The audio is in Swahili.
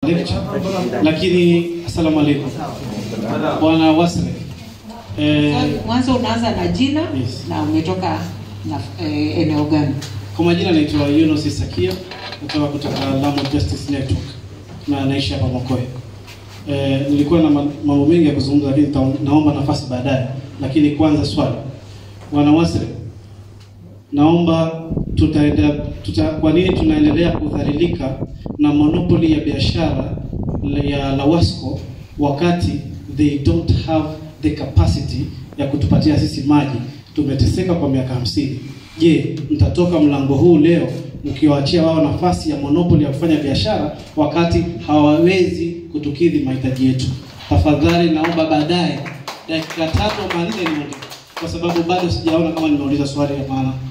lecture. Lakini asalamu alaykum. Bwana Wasre. Eh, Mwanzo unaanza na jina Yes. na umetoka na eh, eneo gani? kwa majina naitwa Yunus Sakia kutoka kutoka Lamu Justice Network na naishi hapa Mokoe. Eh, nilikuwa na ma- mambo mengi ya kuzungumza lakini nita- naomba nafasi baadaye. Lakini kwanza swali. Bwana Wasre, naomba tutaenda tuta, kwa nini tunaendelea kudhalilika na monopoli ya biashara ya Lawasco wakati they don't have the capacity ya kutupatia sisi maji. Tumeteseka kwa miaka hamsini. Je, mtatoka mlango huu leo mkiwaachia wao nafasi ya monopoli ya kufanya biashara wakati hawawezi kutukidhi mahitaji yetu? Tafadhali naomba baadaye dakika tatu ama nne niongee, kwa sababu bado sijaona kama nimeuliza swali ya maana.